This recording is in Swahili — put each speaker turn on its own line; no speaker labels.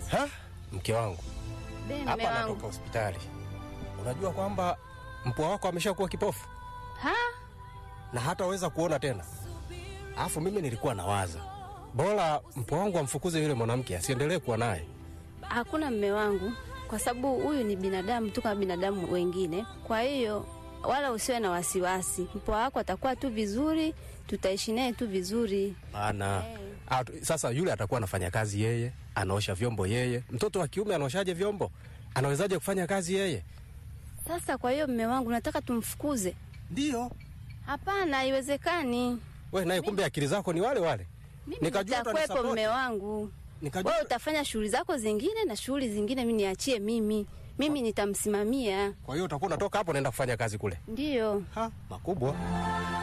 Ha? Mke wangu
Be, mme
hapa anatoka
wangu.
hospitali, unajua kwamba mpwa wako ameshakuwa kipofu
Ha?
na hataweza kuona tena. Alafu mimi nilikuwa nawaza bora mpwa wangu amfukuze yule mwanamke asiendelee kuwa naye.
Hakuna mme wangu, kwa sababu huyu ni binadamu tu kama binadamu wengine. Kwa hiyo wala usiwe na wasiwasi, mpwa wako atakuwa tu vizuri, tutaishi naye tu vizuri.
Bana Ah, tu- sasa yule atakuwa anafanya kazi yeye, anaosha vyombo yeye. Mtoto wa kiume anaoshaje vyombo? Anawezaje kufanya kazi yeye?
Sasa kwa hiyo mme wangu, nataka tumfukuze?
Ndio
Hapana, haiwezekani.
we naye, kumbe akili zako ni wale wale.
Mimi
Nikajua
nitakwepo
utanisapoti.
mme wangu,
Nikajua
wewe utafanya shughuli zako zingine na shughuli zingine mi niachie mimi, mimi nitamsimamia.
kwa hiyo utakuwa unatoka hapo unaenda kufanya kazi kule.
Ndiyo.
Ha, makubwa.